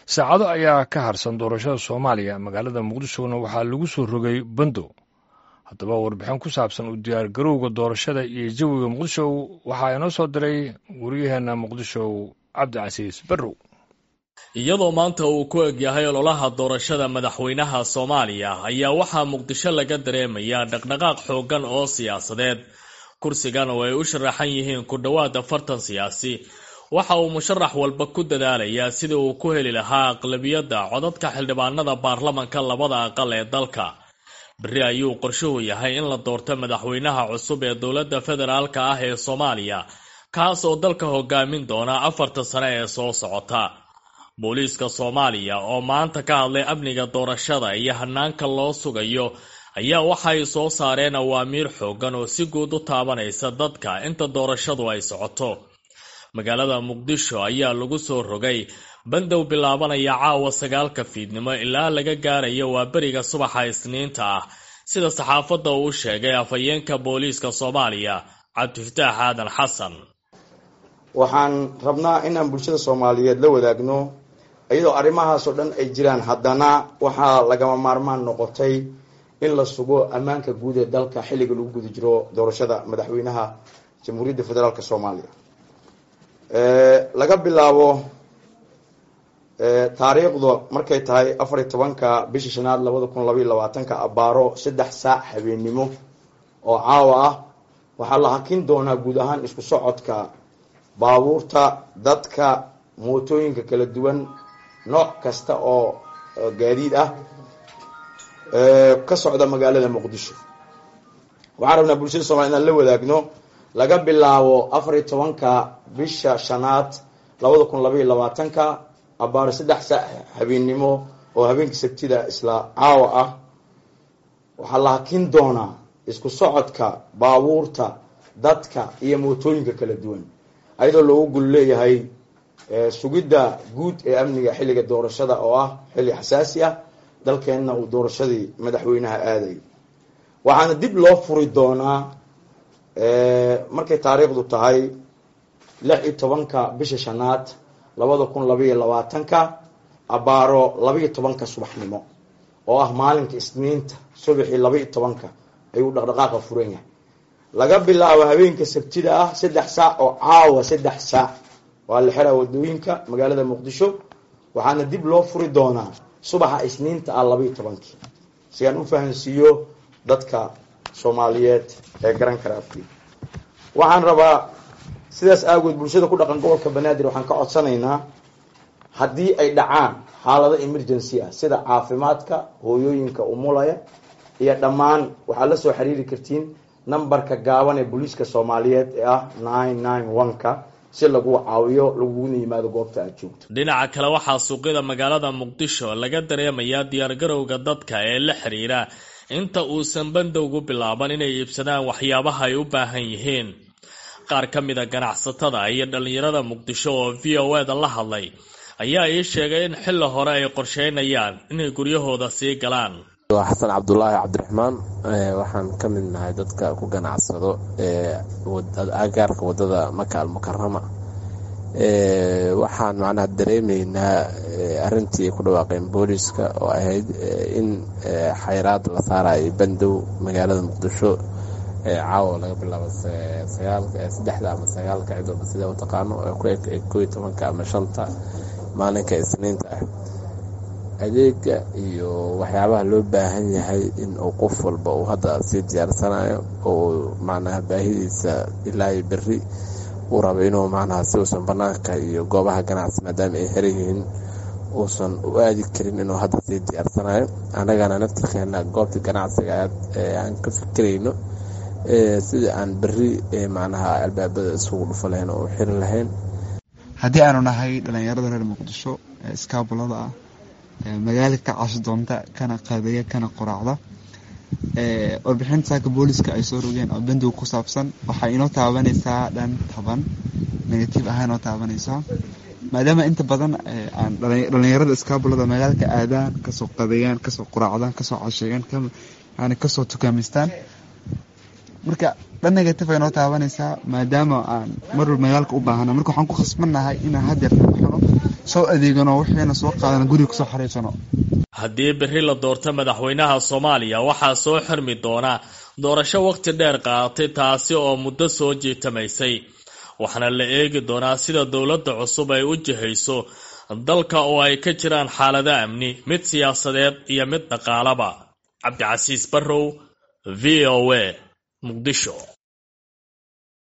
saacado ayaa ka harsan doorashada soomaaliya magaalada muqdishona waxaa lagu soo rogay bando haddaba warbixin ku saabsan u diyaargarowga doorashada iyo jawiga muqdisho waxaa inoo soo diray waryaheena muqdisho cabdicasiis barrow iyadoo maanta uu ku egyahay ololaha doorashada madaxweynaha soomaaliya ayaa waxaa muqdisho laga dareemayaa dhaqdhaqaaq xooggan oo siyaasadeed kursigan oo ay u sharaxan yihiin ku dhowaad afartan siyaasi waxa uu musharax walba ku dadaalayaa sidii uu ku heli lahaa aqlabiyadda codadka xildhibaanada baarlamanka labada aqal ee dalka berri ayuu qorshuhu yahay in la doorto madaxweynaha cusub ee dowladda federaalka ah ee soomaaliya kaas oo dalka hogaamin doona afarta sane ee soo socota booliiska soomaaliya oo maanta ka hadlay amniga doorashada iyo hanaanka loo sugayo ayaa waxay soo saareen awaamiir xooggan oo si guud u taabanaysa dadka inta doorashadu ay socoto magaalada muqdisho ayaa lagu soo rogay bandow bilaabanaya caawa sagaalka fiidnimo ilaa laga gaarayo waa beriga subaxa isniinta ah sida saxaafadda uu sheegay afhayeenka booliiska soomaaliya cabdifataax aadan xasan waxaan rabnaa inaan bulshada soomaaliyeed la wadaagno iyadoo arrimahaasoo dhan ay jiraan haddana waxaa lagama maarmaan noqotay in la sugo ammaanka guud ee dalka xilliga lagu guda jiro doorashada madaxweynaha jamhuuriyadda federaalk soomaaliya laga bilaabo taariikhda markay tahay afar iyo tobanka bisha shanaad labada kun labaiyo labaatanka abaaro saddex saac habeennimo oo caawa ah waxaa la hakin doonaa guud ahaan isku socodka baabuurta dadka mootooyinka kala duwan nooc kasta oo gaadiid ah ka socda magaalada muqdisho waxaan rabnaa bulshada somalia inaan la wadaagno laga bilaabo afar iyo tobanka bisha shanaad labada kun labaiyo labaatanka abaaro saddex saac habeennimo oo habeenkii sabtida isla caawa ah waxaa la hakin doonaa isku socodka baabuurta dadka iyo mootooyinka kala duwan ayadoo loogu gul leeyahay sugidda guud ee amniga xilliga doorashada oo ah xilli xasaasi ah dalkeenna uu doorashadii madaxweynaha aaday waxaana dib loo furi doonaa markay taariikhdu tahay lix iyo tobanka bisha shanaad labada kun labaiyo labaatanka abaaro labaiyo tobanka subaxnimo oo ah maalinka isniinta subaxii labaiyo tobanka ayuu dhaqdhaqaaqa furan yahay laga bilaabo habeenka sabtida ah saddex saac oo caawa saddex saac waa la xiraa wadooyinka magaalada muqdisho waxaana dib loo furi doonaa subaxa isniinta ah labaiyo tobankii si aan u fahansiiyo dadka soomaaliyeed ee garan kara afkii waxaan rabaa sidaas aagood bulshada ku dhaqan gobolka banaadir waxaan ka codsanaynaa haddii ay dhacaan xaalado emergency ah sida caafimaadka hooyooyinka umulaya iyo dhammaan waxaad la soo xiriiri kartiin nambarka gaaban ee booliiska soomaaliyeed ee ah nine nine one-ka si lagu caawiyo laguna yimaado goobta aad joogto dhinaca kale waxaa suuqyada magaalada muqdisho laga dareemayaa diyaargarowga dadka ee la xiriira inta uusan bandowgu bilaaban inay iibsadaan waxyaabaha ay u baahan yihiin qaar ka mid a ganacsatada iyo dhallinyarada muqdisho oo v o e da la hadlay ayaa ii sheegay in xilli hore ay qorsheynayaan inay guryahooda sii galaan waa xasan cabdulaahi cabdiraxmaan waxaan ka mid nahay dadka ku ganacsado agaarka wadada maka almukarama waxaan macnaha dareemaynaa arintii ay ku dhawaaqeen booliiska oo ahayd in xayraad la saarayo bandow magaalada muqdisho caawa laga bilaabo saddexda ama sagaalka cid walba sidee u taqaano ku eg koo iyo tobanka ama shanta maalinka isniinta ah adeega iyo waxyaabaha loo baahan yahay in uu qof walba uu hadda sii diyaarsanayo oo macnaha baahidiisa ilaa iyo berri uu rabo inuu macnaha si uusan banaanka iyo goobaha ganacsi maadaama ay xiran yihiin uusan u aadi karin inuu hadda sii diyaarsanayo annagana naftirkeena goobta ganacsiga aad aan ka fikirayno sidii aan berri macnaha albaabada isugu dhufo lahayn oo u xiri lahayn haddii aanu nahay dhallinyarada reer muqdisho ee iskaabulada ah magaala ka cashi doonta kana qadeeya kana qoraacda warbixinta saaka booliska ay soo rogeen oo bandow ku saabsan waxay inoo taabanaysaa dhan taban negative ahaan inoo taabanaysaa maadaama inta badan aan dhalinyarada iskaabulada magaalka aadaan kasoo qadeeyaan kasoo qoraacdaan kasoo casheegaan yani kasoo tukaamistaan marka dhan negative ay inoo taabanaysaa maadaama aan marwal magaalka u baahana marka waxaan ku khasbannahay inaan hadeerta baxno soo adeegano wixiina soo qaadano guriga kusoo xariisano haddii berri la doorto madaxweynaha soomaaliya waxaa soo xirmi doona doorasho waqti dheer qaadatay taasi oo muddo soo jiitamaysay waxaana la eegi doonaa sida dowladda cusub ay u jihayso dalka oo ay ka jiraan xaalado amni mid siyaasadeed iyo mid dhaqaalaba cabdicasiis barrow v o a muqdisho